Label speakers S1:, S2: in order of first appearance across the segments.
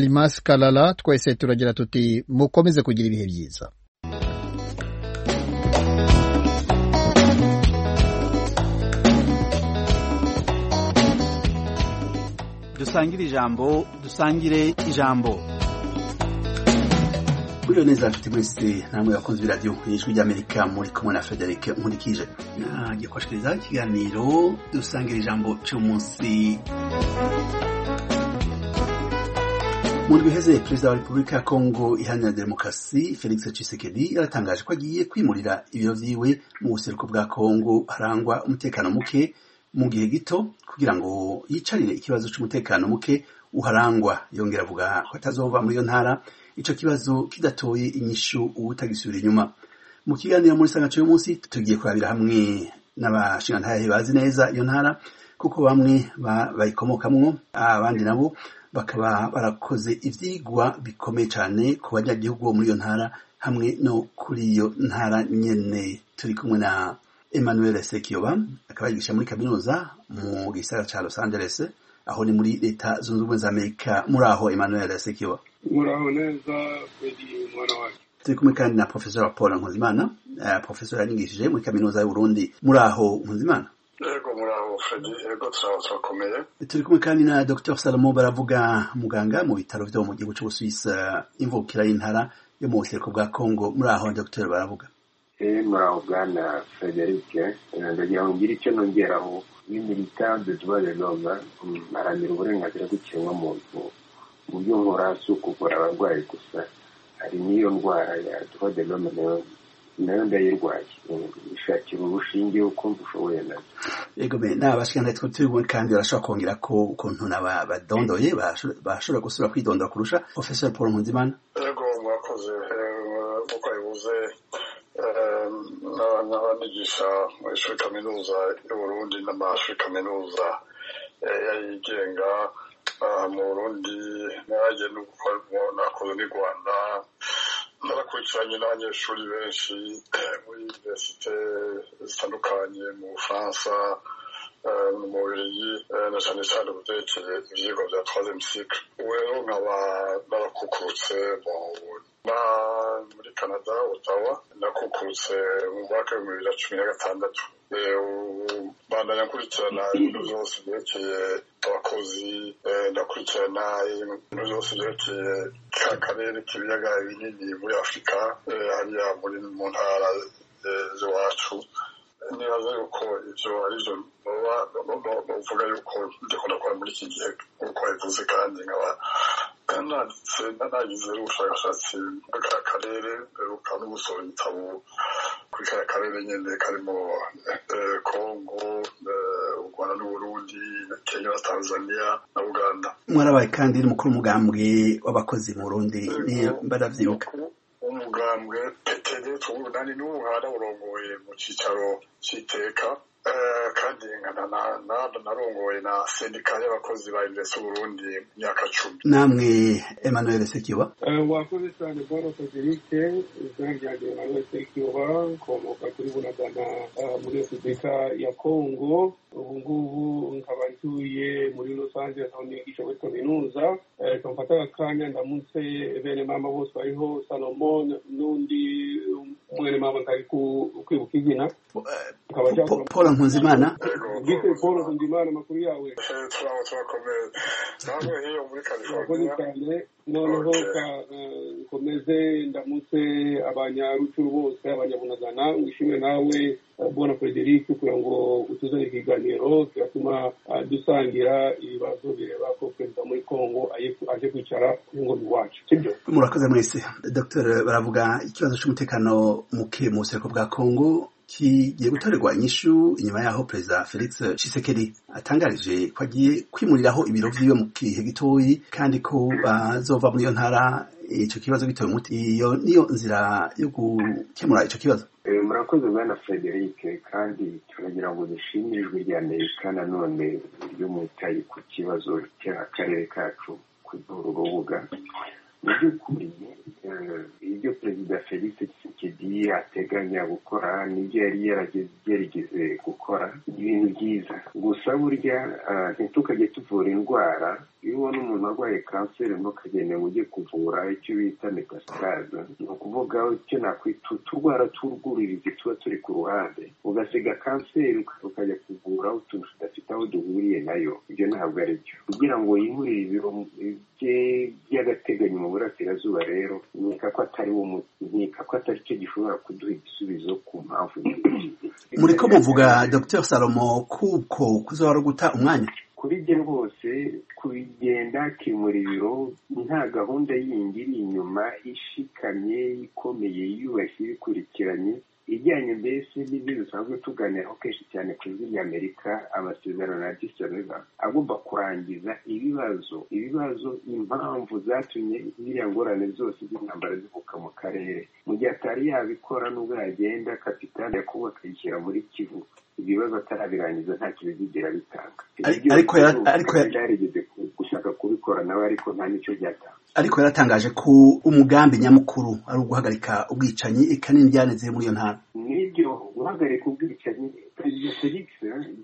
S1: alimasi karara twese turagira tuti mukomeze kugira ibihe byiza
S2: dusangire ijambo dusangire ijambo
S3: buriyo neza mfite mwese namwe bakunze ibiradiyo ijwi ry'amerika muri kumwe na frederic nkurikije nagiye kubashikirizaho ikiganiro dusangira ijambo cy'umunsi mu ndwi iheze perezida wa repubulika ya kongo iharanira demokarasi felix tshisekedi yaratangaje ko agiye kwimurira ibiro byiwe mu buseruko bwa kongo harangwa umutekano muke mu gihe gito kugira ngo yicarire ikibazo cy'umutekano muke uharangwa yongera avuga ko atazova muri iyo ntara ico kibazo kidatoye inyishu ubutagisubira inyuma mu kiganiro muri sangaco y'umunsi tugiye kurabira hamwe n'abashingantahe bazi neza iyo ntara kuko bamwe bayikomokamwo abandi nabo bakaba barakoze ivyigwa bikomeye cane ku banyagihugu bo muri iyo ntara hamwe no kuri iyo ntara nyene turi kumwe na emmanuel sekiyoba akaba yigisha muri kaminuza mu gisagara ca los angeles aho ni muri leta zunze ubumwe za amerika muri aho emmanuel sekiyoba
S4: muraho neza biri mwana wacu
S3: turi kumwe kandi na profesora paul nkuzimana uh, profesora yanyigishije muri kaminuza y'uburundi muri aho nkuzimana
S4: yego muraho fredi yego turaba turakomeye
S3: turi kumwe kandi na dr salomo baravuga muganga mu bitaro vyo mu gihugu c'ubusuwisi imvukira y'intara yo mu buseruko bwa congo muri aho dr baravuga
S5: muraho bwana frederic ndagira ngo ngire icyo nongeraho ni militant de droit de l'homme aramira uburenganzira bw'ikiremwamuntu mu by'umura si ukuvura abarwayi gusa hari n'iyo ndwara ya tuba de l'homme nayo nayo ndayirwaye ishakira urushinge ukumva ushoboye nazo
S3: yego be n'abashikana twe turi kandi barashobora kongera ko ukuntu n'abadondoye bashobora gusubira kwidondora kurusha professor paul nkuzimana
S4: yego mwakoze kuko bivuze n'abanyigisha mu ishuri kaminuza y'uburundi n'amashuri kaminuza yayigenga mu burundi nanjye n'ubukoramo nakoze n'u rwanda narakurikiranye n'abanyeshuri benshi muri univerisite zitandukanye mu bufaransa mu bubiligi na cyane cyane byerekeye ibyigwa bya troisième cycle ubu rero nkaba narakukurutse muri canada otawa nakukurutse mu mwaka w'ibihumbi bibiri na cumi na gatandatu bandanya nkurikirana ibintu byose byerekeye abakozi ndakurikirana ibintu byose byerekeye ka karere k'ibiyaga binini muri afurika hariya muri mu ntara z'iwacu nibaza yuko ibyo aribyo bavuga yuko ndikunda gukora muri iki gihe nk'uko bivuze kandi nkaba nanditse nagize ubushakashatsi muri ka karere mperuka no gusohora igitabo kuri ka karere nyine karimo kongo u rwanda n'uburundi kenya na tanzania na uganda
S3: mwarabaye kandi n'umukuru umugambwe w'abakozi mu burundi baravyibuka
S4: umugambwe peteri tuwunani n'ubu haraburongoye mu cyicaro cy'iteka kandi narongoye na sendika y'abakozi ba invesi burundi mu myaka cumi
S3: namwe emmanuel sekiba
S4: wakoze cyane boro federike izina ryanjye emmanuel sekiba komoka kuri bunagana muri sendika ya kongo ubu ngubu nkaba ntuye muri los angeles aho nigisha muri kaminuza kamfata akanya ndamutse bene mama bose bariho salomon n'undi mwene mama ntari kwibuka izina
S3: paul nkuzimana
S4: bwite paul nkuzimana amakuru yawe
S2: turaho turakomeye namwe hiyo muri
S4: murakoze
S2: california
S4: cyane noneho ka- eh, nkomeze ndamutse abanyarucuru bose abanyabunagana wishimwe nawe eh, bona frederic kugira ngo utuzane ikiganiro kiratuma ah, dusangira ibibazo bireba ko perezida muri congo aye- aje kwicara ku ngoma iwacu sibyo
S3: murakoze mwese dr baravuga ikibazo cy'umutekano muke mu buseruko bwa kongo kigiye gutorerwa inyishu inyuma yaho perezida felix tshisekedi atangarije ko agiye kwimuriraho ibiro vyiwe mu gihe gitoyi kandi ko bazova muri iyo ntara ico kibazo gitoye umuti iyo niyo nzira yo gukemura ico kibazo
S5: Eh, murakoze bwana frederic kandi turagira ngo dushimire ijwi rya amerika nanone ry'umutayi ku kibazo cy'akarere kacu kuri uru rubuga mu by'ukuri ibyo perezida felix tshisekedi ateganya gukora n'ibyo yari yarageze gukora ni ibintu byiza gusa burya ntitukajye tuvura indwara iyo ubona umuntu arwaye kanseri ntukagenewe ujye kuvura icyo bita metastase ni ukuvuga icyo nakwita uturwara tw'urwuririzi tuba turi ku ruhande ugasiga kanseri ukajya kuvura utuntu tudafite aho duhuriye nayo ibyo ntabwo ari byo kugira ngo yihurire by'agateganyo mu burasirazuba rero nkeka ko atari wo muti nkeka ko atari cyo gishobora kuduha igisubizo ku mpamvu
S3: muri ko muvuga dr salomo kuko kuzahora guta umwanya
S5: kuri bye rwose kubigenda akimura ibiro nta gahunda yindi iri inyuma ishikamye ikomeye yubashye ibikurikiranye ijyanye mbese n'ibyo dusanzwe tuganiraho kenshi cyane ku ijwi ry'amerika amasezerano ya disoneva agomba kurangiza ibibazo ibibazo impamvu zatumye ziriya ngorane zose z'intambara zivuka mu karere mu gihe atari yabikora nubwo yagenda kapitani yakubaka akayishyira muri kivu ibibazo atarabirangiza nta kibizigera bitanga
S3: ariko
S5: yarigeze gushaka kubikora nawe ariko nta n'icyo byatanga
S3: ariko yaratangaje ko umugambi nyamukuru ari uguhagarika ubwicanyi eka n'indyaneze muri iyo ntara
S5: n'ibyo guhagarika ubwicanyi perezida felix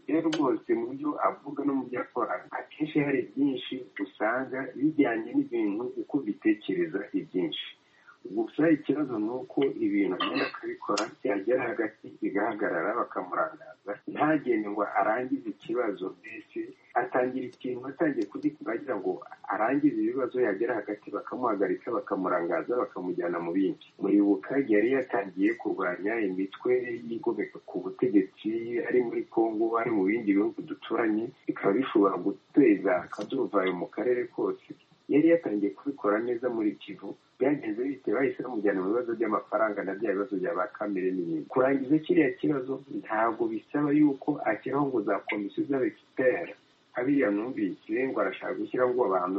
S5: rero rwose mu byo avuga no mu byo akora akenshi hari byinshi usanga bijyanye n'ibintu uko bitekereza ibyinshi gusa ikibazo ni uko ibintu agenda akabikora byagera hagati bigahagarara bakamurangaza ntagende ngo arangize ikibazo mbese atangira ikintu atangiye kugikora agira ngo arangize ibibazo yagera hagati bakamuhagarika bakamurangaza bakamujyana mu bindi muribuka yari yatangiye kurwanya imitwe yigomeka ku butegetsi ari muri kongo ari mu bindi bihugu duturanye bikaba bishobora guteza akaduruvayo mu karere kose yari yatangiye kubikora neza muri kivu byagenze bite bahise bamujyana mu bibazo by'amafaranga na bya bibazo bya ba kamere n'ibindi kurangiza kiriya kibazo ntabwo bisaba yuko ashyiraho ngo za komisiyo z'abegiteri abiriya numvise ngo arashaka gushyiraho ngo abantu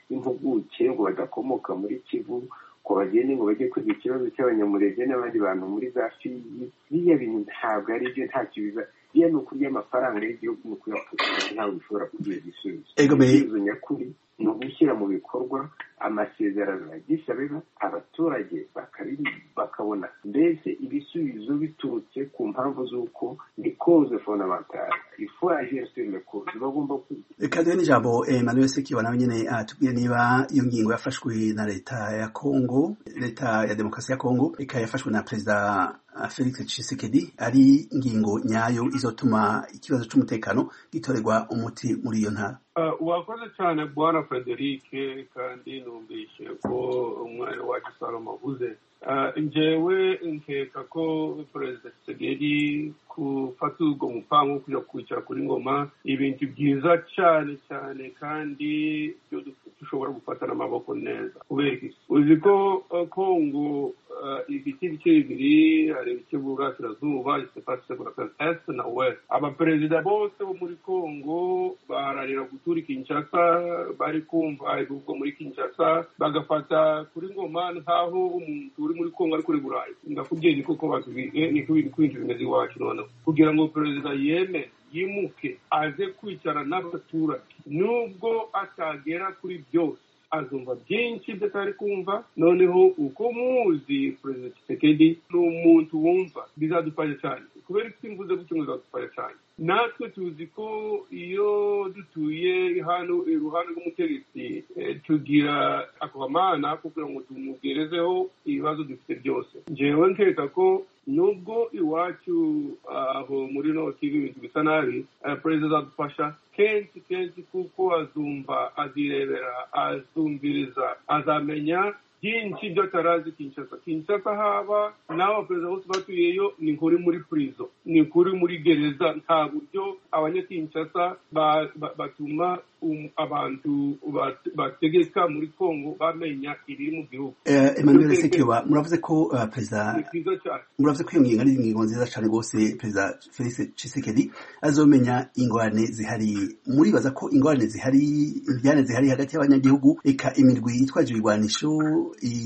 S5: b'impuguke ngo badakomoka muri kivu ngo bagende ngo bajye kwiga ikibazo cy'abanyamurenge n'abandi bantu muri za fiyi biriya bintu ntabwo ari byo nta kibiza biriya ni ukurya amafaranga y'igihugu ni ukuyakusanya ntabwo bishobora kugira igisubizo igisubizo nyakuri ni ugushyira mu bikorwa amasezerano yagisabira abaturage bakabona mbese ibisubizo biturutse ku mpamvu z'uko ni koze fondamentale ifu agensi le koze bagomba
S3: kwiga n'ijambo emmanuel sekiba nawe nyine atubwire niba iyo ngingo yafashwe na leta ya kongo leta ya demokarasi ya kongo ikaba yafashwe na perezida felix tshisekedi ari ingingo nyayo izotuma ikibazo cy'umutekano gitorerwa umuti muri iyo ntara
S2: wakoze cyane bwana federike kandi numvise ko umwanya wacu salomo avuze njyewe nkeka ko perezida segeri gufata urwo mupango wo kujya kwicara kuri ngoma ibintu byiza cyane cyane kandi byo dushobora gufatana amaboko neza kubera iki uzi ko kongo ibice bice bibiri hari ibice by'uburasirazuba isepasi burasirazuba na wesi abaperezida bose bo muri kongo baharanira gutura kinshasa bari kumva ibivugwa muri kinshasa bagafata kuri ngoma nkaho umuntu uri muri kongo ari kuri burayi ndakubwiye niko ko basubiye niko ibintu bimeze iwacu noneho kugira ngo perezida yeme yimuke aze kwicara n'abaturage nubwo atagera kuri byose azumva byinshi by'atari kumva noneho uko muzi perezida kisekedi ni umuntu wumva bizadufasha cyane kubera ko mvuze gutyo bizadufasha cyane natwe tuzi ko iyo dutuye hano iruhande rw'umutegetsi tugira akamana kugira ngo tumugerezeho ibibazo dufite byose ngewe nkeka ko nubwo iwacu aho muri noti ibintu bisa nabi perezida azadufasha kenshi kenshi kuko azumva azirebera azumviriza azamenya byinshi by'atarazi kinshasa kinshasa haba n'abo baperezida bose batuyeyo ni nkuri muri purizo ni nkuri muri gereza nta buryo abanyakinshasa batuma abantu bategeka muri kongo bamenya ibiri mu gihugu
S3: emmanuel sekiba muravuze ko perezida muravuze ko iyo ngingo ari ingingo nziza cyane rwose perezida felix cisekedi azomenya ingorane zihari muribaza ko ingorane zihari imbyane zihari hagati y'abanyagihugu reka imirwi yitwaje ibirwanisho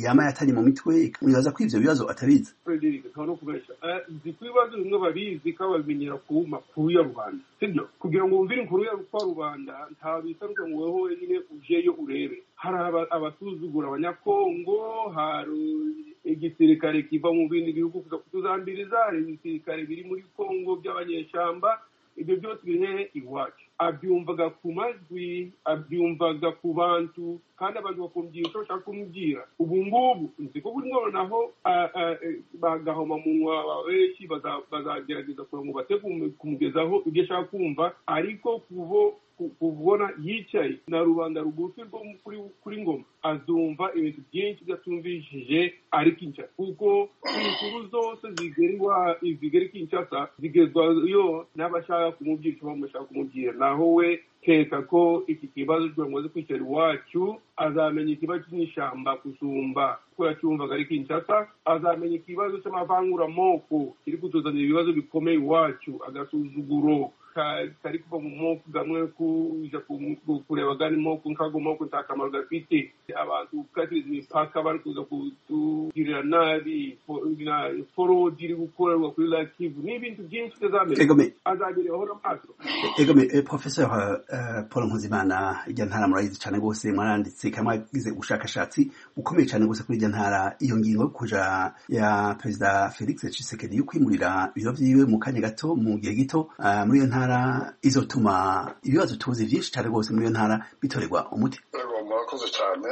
S3: yama yatari mu mitwe muribaza ko ibyo bibazo atabizi
S2: nzi ko ibibazo bimwe babizi ko babimenyera ku makuru ya rubanda sibyo kugira ngo wumvire inkuru ya rubanda nta bisanzwe ngo wowe wenyine ujeyo urebe hari aba- abasuzugura abanyakongo hari igisirikare kiva mu bindi bihugu kuza kutuzambiriza hari ibisirikare biri muri kongo by'abanyeshyamba ibyo byose biri iwacu abyumvaga ku majwi abyumvaga ku bantu kandi abantu bakumvira icyo bashaka kumubwira ubu ngubu nzi ko buri noneho ah, ah, eh, bagahoma munwa benshi baza- bazagerageza kugira ngo bate kumu- kumugezaho ibyo ashaka kumva ariko kuvo ku- kubona yicaye na rubanda rugufi rwo mu- kuri kuri ngoma azumva ibintu byinshi byatumvishije ari kinshasa kuko inkuru zose zigerwa zigera i kinshasa zigezwayo n'abashaka kumubwira icyo bamashaka kumubwira naho we keka ko iki kibazo kugira ngo aze kwicara iwacu azamenya ikibazo cy'inyishyamba gusumba ko yacyumvaga ari kinshasa azamenya ikibazo cy'amavanguramoko kiri kutuzanira ibibazo bikomeye iwacu agasuzuguro ka- kari kuva mu moko gamwe kuja ku- ku- kureba gani moko nkago moko nta kamaro gafite abantu gukatiriza imipaka bari kuza kutugirira nabi fo- na- forodi iri gukorerwa kuri lakivu n'ibintu byinshi bitazamera
S3: Kagame,
S2: azabirebaho n'amaso
S3: Egome, eh, Professor eh, Paul Nkuzimana ijya ntara murayizi cyane rwose mwaranditse kandi mwagize ubushakashatsi bukomeye cyane rwose kuri ijya ntara iyo ngingo yo kuja ya perezida Felix Tshisekedi yo kwimurira ibiro vyiwe mu kanya gato mu gihe gito ah, muri iyo ntara izotuma ibibazo tuzi byinshi cyane rwose muri iyo ntara bitorerwa umuti
S4: yego murakoze cyane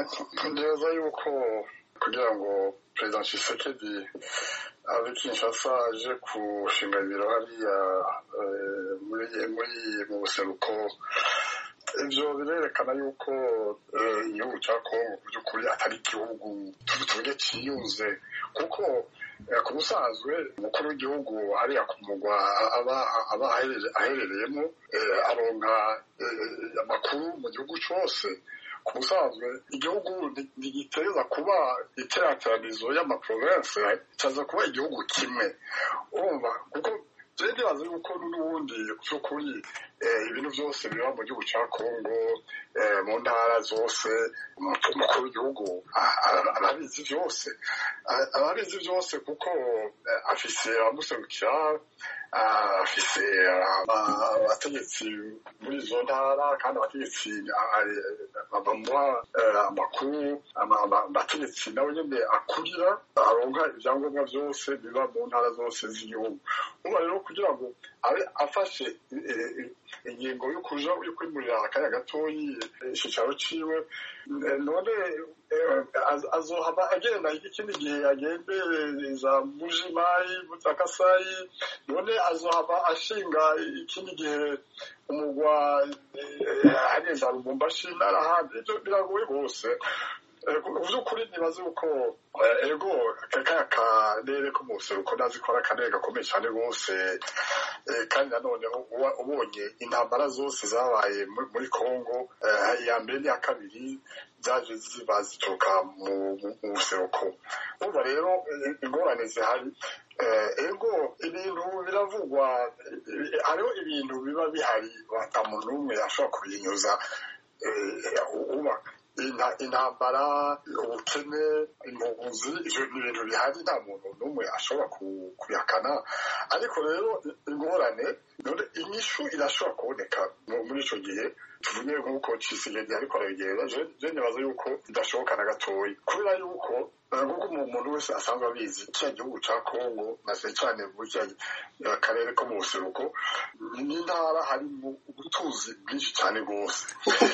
S4: neza yuko kugira ngo perezida Tshisekedi ave kinshasa aje gushinga ibiro hariya eh, muri muri mu buseruko ibyo birerekana yuko eh, igihugu cya kongo mu by'ukuri atari igihugu tuvuge cyiyunze kuko eh, ku busanzwe umukuru w'igihugu hariya ku mugwa aba aba aherere- aherereyemo eh, aronka eh, amakuru mu gihugu cyose ku busanzwe igihugu nti- ntigiteza kuba iteraniranizo y'amaporovensi cyaza kuba igihugu kimwe urumva kuko rero ndibaza yuko n'ubundi by'ukuri eh, ibintu byose biba mu gihugu cya kongo eh, mu ntara zose umukuru w'igihugu w'igihugu a- a- arabizi byose A- arabizi byose kuko eh, afise abamuserukira ah, afise ah, abategetsi muri izo ntara kandi abategetsi ah, ah, bamuha eh, amakuru ama- ama- abategetsi nawe nyine akurira aronka ibyangombwa byose biba mu ntara zose z'igihugu uba rero kugira ngo abe afashe eh, eh, ingingo yo kuja yo kwimurira akanya gatoyi eh, icyicaro ciwe Eh, none eh, az- azohava agenda ikindi gihe agendereza mujimayi mutakasayi none azohava ashinga ikindi gihe umugwa eh, ageza lubumbashi n'arahandi ibyo biragoye rwose Eh, ku by'ukuri nibaze yuko eh, ego kaka karere ko mu buseruko ndazi ko ari akarere gakomeye cyane rwose Eh, kandi nanone uba ubonye intambara zose zabaye muri- muri congo eh, iya mbere n'iya kabiri zaje ziba zituruka mu mu buseruko urumva rero eh, ingorane zihari Eh, ego ibintu biravugwa eh, hariho ibintu biba bihari ata muntu n'umwe ashobora kubinyuza eh, uba Inta- intambara ubukene impunzi ibyo ni ibintu bihari nta muntu n'umwe ashobora ku- kubihakana ariko rero ingorane none inyishu irashobora kuboneka mu- muri icyo gihe tuvuge nk'uko cisigedi ariko arabigenda je je nibaza yuko bidashoboka na gatoya kubera yuko eh, nk'uko umu- umuntu wese asanzwe abizi kiriya gihugu ca kongo na cyane cane muri kiriya eh, karere ko mu buseruko ni- ni intara harimo ubutuzi bwinshi cyane rwose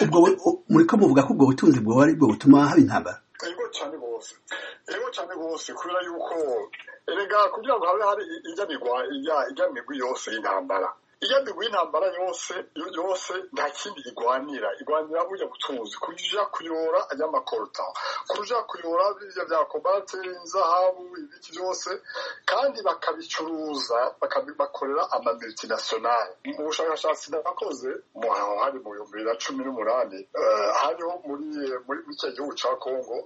S3: ubwo bu- muriko muvuga ko ubwo butunzi bwoba ari bwo butuma haba intambara
S4: Ego cyane rwose ego cyane rwose kubera yuko erega kugira ngo habe hari ijyanirwa ijya- ijyanirwa yose y'intambara ijyanirwa y'intambara yose yo- yose nta kindi igwanira igwanira burya butunzi kuja kuyora ay'amakorota kuja kuyora birya bya kobalate inzahabu ibiki byose kandi bakabicuruza bakabibakorera ama multinationale mu bushakashatsi nakoze mu hantu hari mu bihumbi bibiri na cumi n'umunani eh, hariho muri muri muri icyo gihugu cya kongo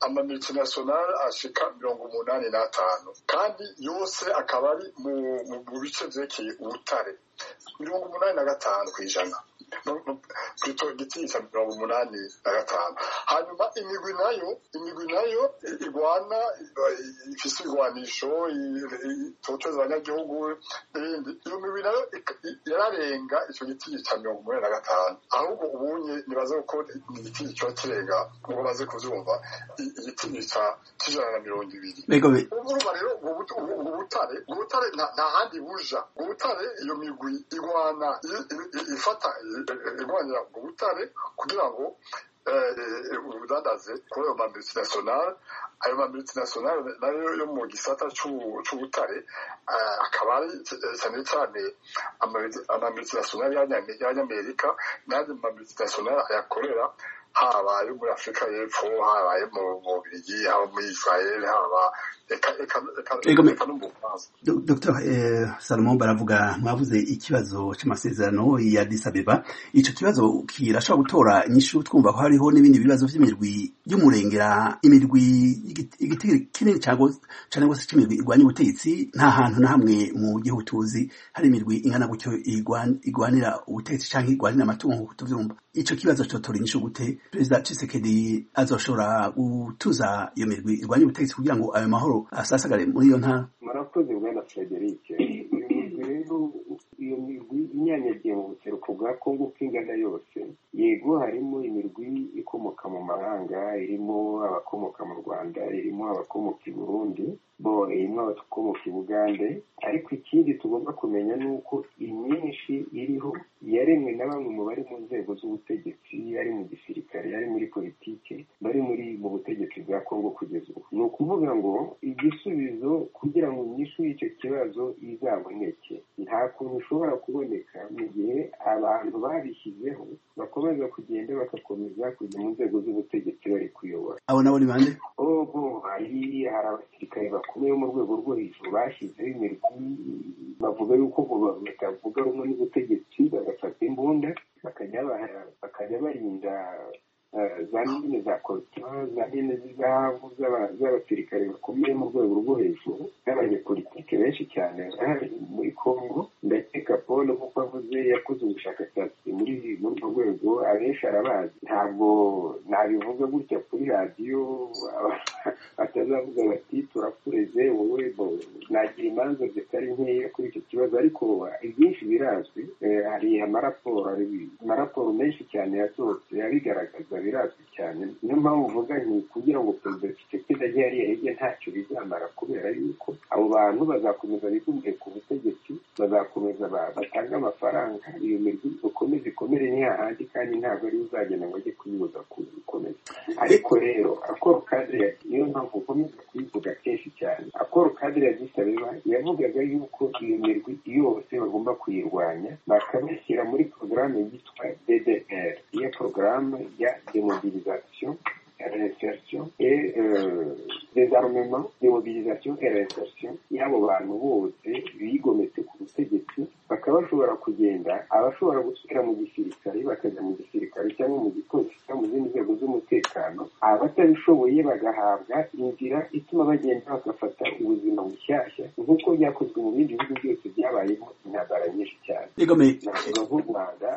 S4: ama multinationale ashika mirongo umunani n'atanu kandi yose akaba ari mu mu- mu bice vyerekeye ubutare mirongo umunani na gatanu ku ijana ku giti cya mirongo umunani na gatanu hanyuma imigwi nayo imigwi nayo irwana ifite ibigwanisho itoteza abanyagihugu n'ibindi iyo migwi nayo yararenga icyo giti cya mirongo umunani na gatanu ahubwo ubunye nibaze ko igiti kiba kirenga ubwo baze kubyumva igiti cy'ijana na mirongo ibiri urumva rero ubu butare ubutare nta handi buja ubutare iyo migwi igwana ifata irwanira ubwo butare kugira ngo ubudandaze kuri ayo mamultinasiyonari ayo mamultinasiyonari nayo yo mu gisata cy'ubutare akaba ari cyane cyane amamultinasiyonari y'abanyamerika n'andi mamultinasiyonari ayakorera haba ayo muri afurika y'epfo haba ayo mu bubirigi haba muri israel haba reka no mu bufaransa
S3: dr salomon baravuga mwavuze ikibazo cy'amasezerano ya disabeba icyo kibazo kirashobora gutora inyishu twumva ko hariho n'ibindi bibazo by'imirwi y'umurengera imirwi igiti kinini cyangwa se cy'imirwi irwanya ubutegetsi nta hantu na hamwe mu gihugu tuzi hari imirwi ingana gutyo igwanira ubutegetsi cyangwa igwanira amatungo nk'uko tubyumva icyo kibazo cyotora inyishu gute perezida Tshisekedi azoshobora gutuza iyo mirwi irwanya ubutegetsi kugira ngo ayo mahoro asasagare muri iyo ntara
S5: murakoze bwana frederic iyo mirwi rero iyo mirwi inyanyagiye mu buseruko bwa kongo uko ingana yose yego harimo imirwi ikomoka mu mahanga irimo abakomoka mu rwanda irimo abakomoka i burundi bo irimo abakomoka i bugande ariko ikindi tugomba kumenya ni uko imyinshi iriho yaremwe na bamwe mu bari mu nzego z'ubutegetsi ari mu gisirikare ari muri politiki bari muri mu butegetsi bwa kongo kugeza ubu ni ukuvuga ngo igisubizo kugira ngo inyishu y'icyo kibazo izaboneke nta kuntu ishobora kuboneka mu gihe abantu babishyizeho bakomeza kugenda bagakomeza kujya mu nzego z'ubutegetsi bari kuyobora
S3: abo nabo ni bande
S5: oho hari abasirikare bakomeye bo mu rwego rwo hejuru bashyizeho imirwi bavuga yuko batavuga rumwe n'ubutegetsi bagafata imbunda bakajya barinda za mine za koritwari za mine z'izahabu z'abasirikare bakomeye mu rwego rwo hejuru n'abanyepolitike benshi cyane bari muri congo ndakeka paul kuko avuze yakoze ubushakashatsi muri urwo rwego abenshi arabazi ntabwo nabivuga gutya kuri radiyo batazavuga bati turakureze wowe nagira imanza zitari nkeya kuri icyo kibazo ariko ibyinshi birazwi hari amaraporo amaraporo menshi cyane yasohotse abigaragaza birazwi cyane niyo mpamvu uvuga nti kugira ngo perezida tshisekedi ajye hariya hirya ntacyo bizamara kubera yuko abo bantu bazakomeza bigumye ku butegetsi bazakomeza batanga amafaranga iyo mirwi ikomeze ikomere ni hahandi kandi ntabwo ari uzagenda ngo ajye kuyibuza kuyikomeza ariko rero akoro kadire niyo mpamvu ukomeza kuyivuga kenshi cyane akoro kadire yagisabeba yavugaga yuko iyo mirwi yose bagomba kuyirwanya bakabashyira muri porogaramu yitwa ddr iyo porogaramu ya demobilisation réinsertion et euh, désarmement démobilisation et réinsertion y'abo bantu bose bigometse ku butegetsi bakaba bashobora kugenda abashobora gusubira mu gisirikare bakajya mu gisirikare cyangwa mu gipolisi cyangwa mu zindi nzego z'umutekano abatabishoboye bagahabwa inzira ituma bagenda bagafata ubuzima bushyashya nk'uko byakozwe mu bindi bihugu byose byabayemo intambara nyinshi cyane navuga nk'u rwanda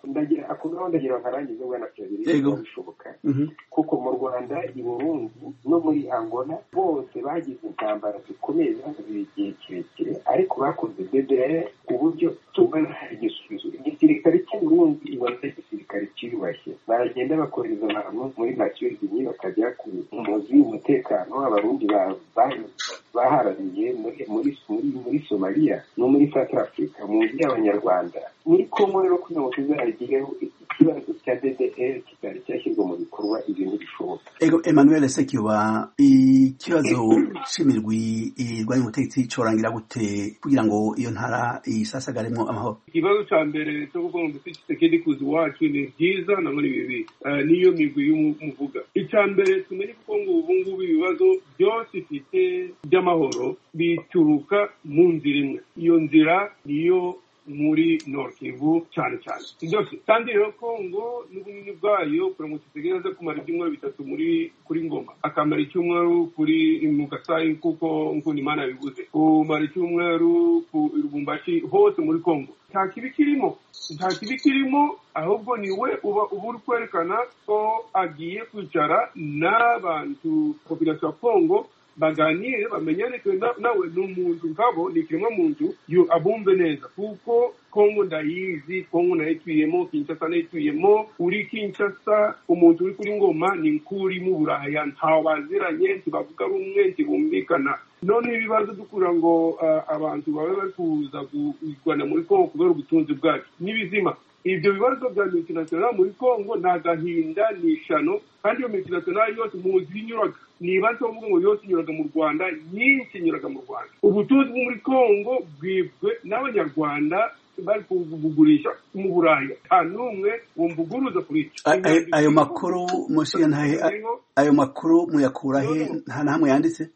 S5: ndagira ako gahunda ngira nkarangize bwana perezida bishoboka kuko mu rwanda i burundi no muri angola bose bagize intambara zikomeye zamaze igihe kirekire ariko bakoze ddr ku buryo tubona igisubizo igisirikare cy'u burundi ibanza igisirikare cyiyubashye baragenda bakohereza abantu muri makiyozinyi bakajya ku muzi w'umutekano abarundi baharaniye muri muri somaliya no muri south africa mu nzu y'abanyarwanda muri kongo rero kugira ngo tuzagireho ikibazo cya ddr kitari cyashyirwa mu bikorwa ibyo ntibishoboka
S3: emmanuel sekiba ikibazo cy'imirwi irwanya umutegetsi cyorangira gute kugira ngo iyo ntara isasagaremo amahoro
S2: ikibazo cya mbere cyo kuvuga ngo dufite kisekedi kuzi iwacu ni byiza nabwo ni bibi niyo migwi y'umuvuga icya mbere tumenye kuko ngo ubu ngubu ibibazo byose ifite by'amahoro bituruka mu nzira imwe iyo nzira niyo muri norkivu cyane cyane ibyo kandi rero kongo n'ubunini bwayo kuramutse isigaye aza kumara ibyumweru bitatu muri kuri ngoma akamara icyumweru kuri mu gasayi kuko nkunda imana yabivuze kumara icyumweru ku rubumbashi hose muri kongo nta kibi kirimo nta kibi kirimo ahubwo ni we uba uba uri kwerekana ko agiye kwicara n'abantu popilasiyo ya kongo baganire bamenyane nawe ni umuntu nkabo ni ikiremwa muntu abumve neza kuko kongo ndayizi kongo nayituyemo kinshasa nayituyemo uri kinshasa umuntu uri kuri ngoma ni nk'uri mu buraya ntawaziranye ntibavuga rumwe ntibumvikana none ibibazo dukura ngo abantu babe bari kuza kurwana muri kongo kubera ubutunzi bwacu n'ibizima ibyo bibazo bya multinational muri congo ni agahinda ni ishano kandi iyo multinational yose muzi inyuraga nibanze bavuga ngo yose inyuraga mu rwanda nyinshi inyuraga mu rwanda ubutunzi bwo muri congo bwibwe n'abanyarwanda bari kubugurisha mu burayi nta n'umwe wumvuguruza kuri
S3: ayo makuru mushinga ntahe ayo makuru muyakura he nta na hamwe yanditse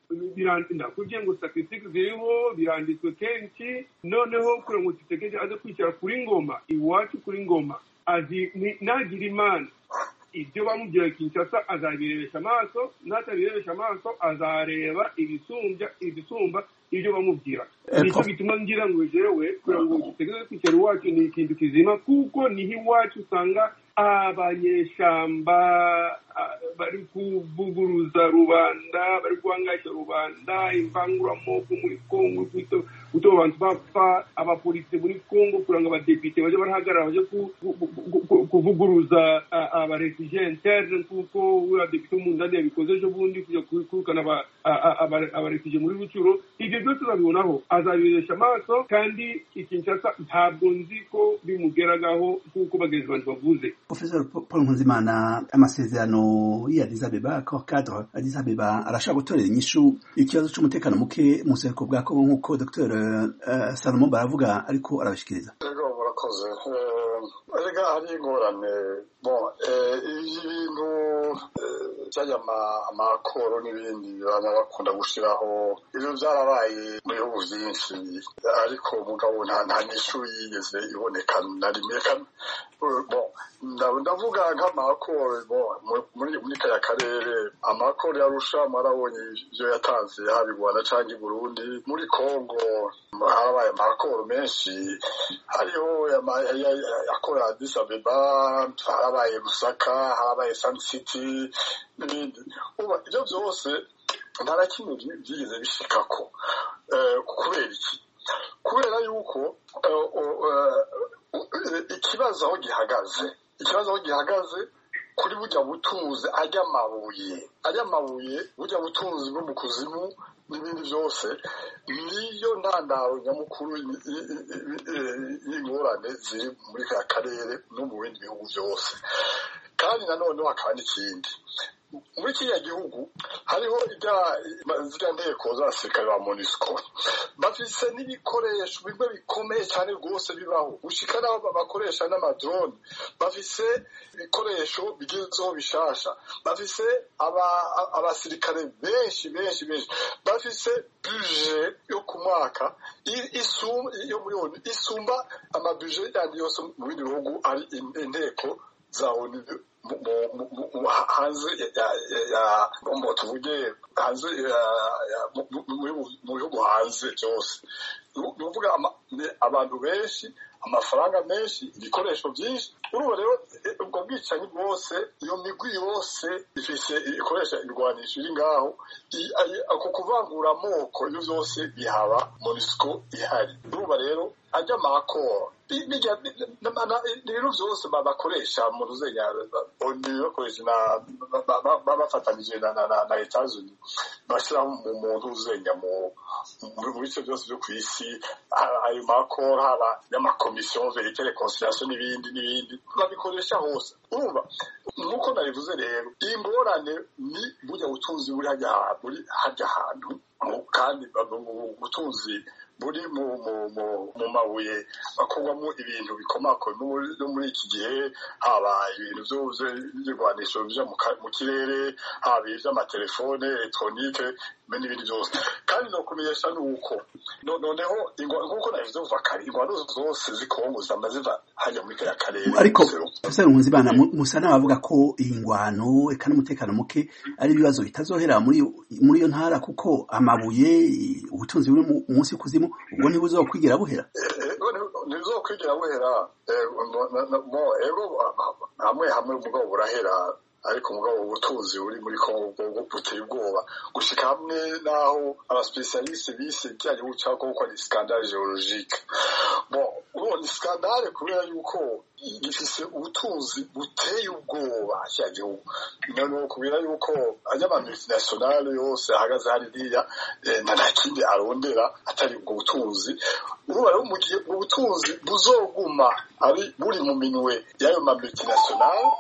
S2: ndakubwiye ngo statisitike ziriho biranditswe kenshi noneho kure ngo tutegereje aze kwicara kuri ngoma iwacu kuri ngoma nagira imana ibyo bamubwira kinshasa azabirebesha amaso n'atabirebesha amaso azareba ibisumbya ibisumba ibyo bamubwira nicyo bituma ngira ngo jewe kugira ngo dutegereze kwicara iwacu ni ikintu kizima kuko niho iwacu usanga abanyeshamba bari kuvuguruza rubanda bari guhangasha rubanda imvanguramoko muri kongo guto abantu bapfa abapolisi muri kongo kugira ngo abadepite baje barahagarara baje kuvuguruza abarefugie interne kuko uriya depite w'umundani yabikoze ejo bundi kujya kwirukana abarefugie muri rucuro ibyo byose azabibonaho azabiresha amaso kandi ikinshasa ntabwo nzi ko bimugeragaho nk'uko bagenzi bantu bavuze
S3: professor paul nkuzimana amasezerano y'addis abeba cor cadre addis abeba arashaka gutorera inyishu ikibazo cy'umutekano muke mu buseruko bwa kongo nk'uko dr salomo baravuga ariko arabashikiriza
S4: murakoze erega hari ingorane bo ibintu byajya amakoro n'ibindi baba bakunda gushyiraho ibyo byarabaye mu bihugu byinshi ariko umugabo nta nyishu yigeze iboneka na rimwe ndavuga nk'amakoro muri kariya karere amakoro yarusha mwarabonye ibyo yatanze haba i rwanda cyangwa i burundi muri kongo harabaye amakoro menshi hariho yakorera adisa beba harabaye musaka harabaye sanisiti n'ibindi ibyo byose nta na kimwe byigeze bishika ko kubera iki kubera yuko ikibazo aho gihagaze ikibazo aho gihagaze kuri bujya butunzi ajya amabuye ajya amabuye bujya butunzi bwo mu kuzimu n'ibindi byose niyo ntandaro nyamukuru y'ingorane ziri muri ka karere no mu bindi bihugu byose kandi nanone hakaba n'ikindi muri kiriya gihugu hariho ziriya nteko z'abasirikare ba monisco bafise n'ibikoresho bimwe bikomeye cyane rwose bibaho gushyika n'aho bakoresha n'amadrone bafise ibikoresho bigezweho bishasha bafise abasirikare benshi benshi benshi bafise buje yo ku mwaka yo muri onu isumba amabuje yandi yose mu bindi bihugu ari inteko za onu hanze ya tuvuge hanze mu bihugu hanze byose ni ukuvuga abantu benshi amafaranga menshi ibikoresho byinshi urumva rero ubwo bwicanyi bwose iyo migwi yose ifite ikoresha irwanisha iri ngaho ako kuvangura amoko ibyo byose bihaba monisiko ihari urumva rero ajya amakoro ibintu byose bakoresha mu ruzenya oni bakoresha bafatanyije na etazuni bashyiraho umuntu uzenya mu bice byose byo ku isi ayo makoro haba y'amakomisiyo verekere konsilasiyo n'ibindi n'ibindi babikoresha hose urumva nk'uko nabivuze rero iyi ngorane ni burya butunzi buri hajya hantu kandi ubutunzi buri mu mabuye bakorwamo ibintu bikomako no muri iki gihe haba ibintu by'ibigwanisho bijya mu kirere haba iby'amatelefone elegitoronike n'ibindi byose kandi ni ukumenyesha ni uko noneho nk'uko nabivuze kuva kare ingwano zose zikongozama ziva hajya muri kariya karere
S3: ariko profesor nkunzimana musa nawe avuga ko iyi ngwano eka n'umutekano muke ari ibibazo bitazohera muri iyo ntara kuko amabuye ubutunzi buri munsi kuzimu ubwo ntibuzo kwigira buhera
S4: ntibuzo kwigira buhera hamwe hamwe umugabo burahera ariko umugabo ubutunzi buri muri kongo bwo buteye ubwoba gushyika hamwe n'aho abasipesiyarisite bise bya gihugu cya kongo ko ari skandale geologike ubu ni skandale kubera yuko gifise ubutunzi buteye ubwoba cya gihugu noneho kubera yuko any'abantu internationale yose ahagaze hariya nta kindi arondera atari ubwo butunzi ubu bumugiye ubwo butunzi buzoguma ari buri mu minwe y'ayo ma multinationale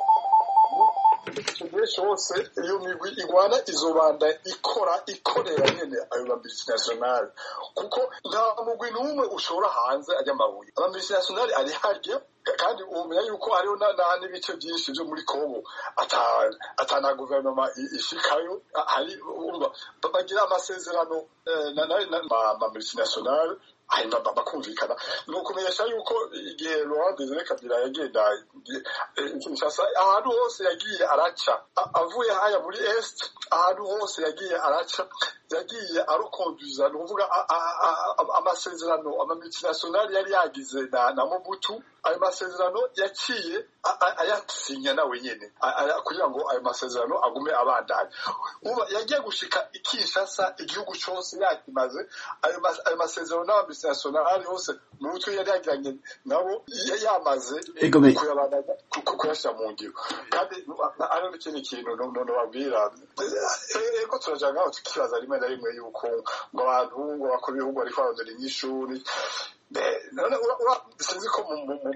S4: benshi bose iyo migwi igwana izobanda ikora ikorera nyene ayo mabisinationale kuko nta mugwi n'umwe ushora hanze ajya amabuye amabisinationale ari harya kandi umenya yuko hariho n'ibice byinshi byo muri kongo atana guverinoma ishikayo bagira amasezerano amamultinationale hanyuma bakumvikana ni ukumenyesha yuko igihe laurent desire kabira yagenda kinshasa ahantu hose yagiye araca avuye haya muri est ahantu hose yagiye araca yagiye arukonduza ni ukuvuga amasezerano amamultinationale yari yagize na mobutu ayo masezerano yaciye ayasinya nawe nyene kugira ngo ayo masezerano agume abandanya uba yagiye gushika ikishasa igihugu cyose yakimaze ayo masezerano n'abamisinationale yose mu mutwe yari yagiranye nabo yamaze kuyashyira mu ngiro kandi hariho n'ikindi kintu nobabwira ego turaja ngaho tukibaza rimwe na rimwe yuko ngo abantu ngo bakora ibihugu ariko barondera inyishuri sinzi ko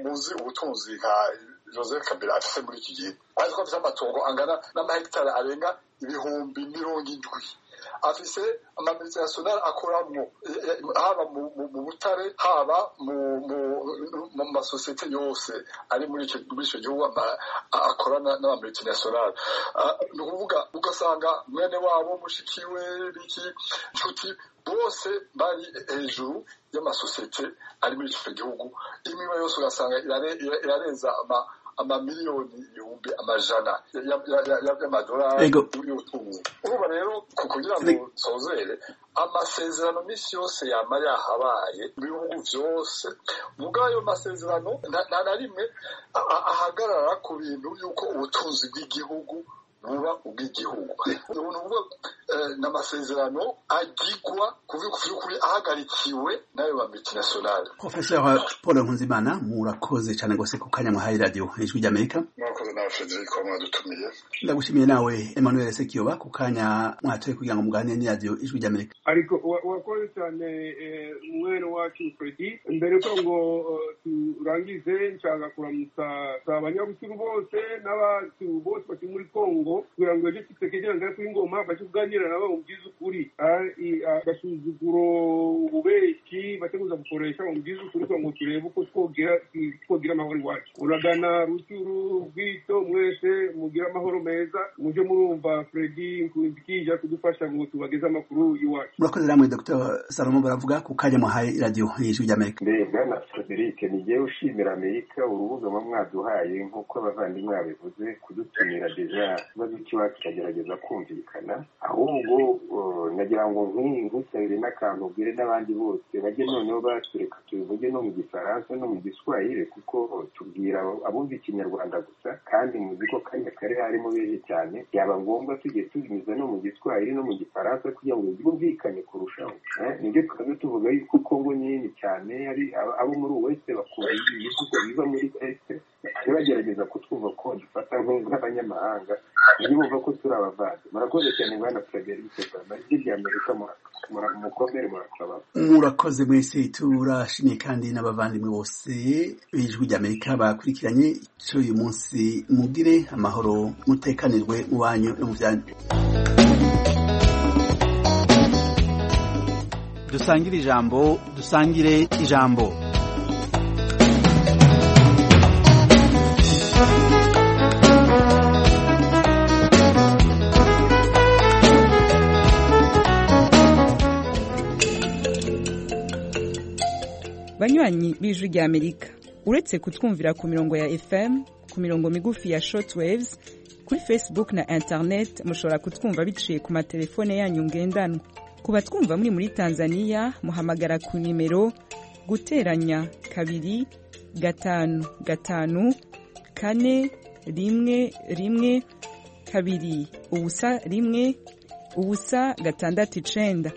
S4: muzi ubutunzi nka joseph kabila afite muri iki gihe ariko afite amatungo angana n'amahegitari arenga ibihumbi mirongo indwi afise amamilitinationale akoramwo haba mu butare haba mu masosiyete yose ari muri icyo gihugu akorana n'amamilitinationale ni ukuvuga ugasanga mwene wabo mushiki we biki nshuti bose bari hejuru y'amasosiyete ari muri icyo gihugu imwe yose ugasanga irarenza amamiliyoni ibihumbi amajana y'amadolari y'ubutunzi ubu rero kugira ngo nsozere amasezerano minsi yose yaba yahabaye mu bihugu byose ubwo ayo masezerano nta na rimwe ahagarara ku bintu y'uko ubutunzi bw'igihugu buba ubw'igihugu ubu ni ukuvuga ni amasezerano agigwa ku by'ukuri ahagarikiwe n'ayo ba multinationale
S3: professeur paul nkunzimana murakoze cyane rwose ku kanya mwahaye radiyo ijwi ry'amerika
S4: murakoze nawe frederic mwadutumiye
S3: ndagushimiye nawe emmanuel sekiyoba ku kanya mwatoye kugira ngo muganire n'iradiyo ijwi ry'amerika
S2: ariko wakoze cyane mwene wacu fredi mbere ko ngo turangize nshaka kuramutsa abanyabusiru bose n'abasiru bose bakiri muri kongo kugira ngo ibyo tutekereje ngaho kuri ngoma bajye kuganira nabo mu by'ukuri agasuzuguro ububeshyi bateguza gukoresha mu by'ukuri kugira ngo turebe uko twogira amahoro iwacu uragana rucyuru bwito mwese mugire amahoro meza mujye murumva fredi nkunzikija kudufasha ngo tubageze amakuru iwacu
S3: murakoze namwe dr salomo baravuga ku kanya muhaye radiyo y'ijwi ry'amerika
S5: mbega na frederic nigewe ushimira amerika urubuga mwa mwaduhaye nk'uko abavandimwe babivuze kudutumira deja ikibazo cy'iwacu kiragerageza kumvikana ahubwo nagira ngo nk'iyi nkusabire n'akantu ubwire n'abandi bose bajye noneho batureka tubivuge no mu gifaransa no mu giswahire kuko tubwira abumva ikinyarwanda gusa kandi muzi ko kanya kare harimo benshi cyane byaba ngombwa tugiye tubinyuza no mu giswahire no mu gifaransa kugira ngo byumvikane kurushaho nibyo twaba tuvuga yuko kongo nini cyane abo muri wese bakunda ibihugu biva muri este bagerageza kutwumva ko dufata nk'abanyamahanga iyo bumva ko turi abavandi murakoze cyane bwana frederic obama ijwi ry'amerika mukomere murakababa
S3: murakoze mwese turashimye kandi n'abavandimwe bose b'ijwi ry'amerika bakurikiranye icyo uyu munsi mugire amahoro mutekanirwe mu banyu no mu byanyu dusangire ijambo dusangire ijambo
S6: banywanyi b'ijwi ry'amerika uretse kutwumvira ku mirongo ya fm ku mirongo migufi ya shortwaves kuri facebook na internet mushobora kutwumva biciye ku matelefone yanyu ngendanwa ku batwumva muri muri tanzania muhamagara ku nimero guteranya kabiri gatanu gatanu kane rimwe rimwe kabiri ubusa rimwe ubusa gatandatu icenda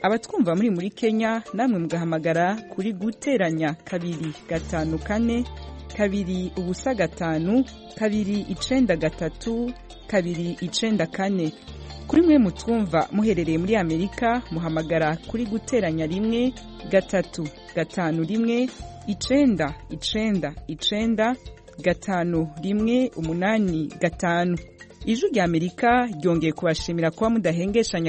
S6: abatwumva muri muri kenya namwe mugahamagara kuri guteranya kabiri gatanu kane kabiri ubusa gatanu kabiri icenda gatatu kabiri icenda kane kuri mwe mutwumva muherereye muri amerika muhamagara kuri guteranya rimwe gatatu gatanu rimwe icenda icenda icenda gatanu rimwe umunani gatanu ijwi ry'amerika ryongeye kubashimira kuba mudahengesha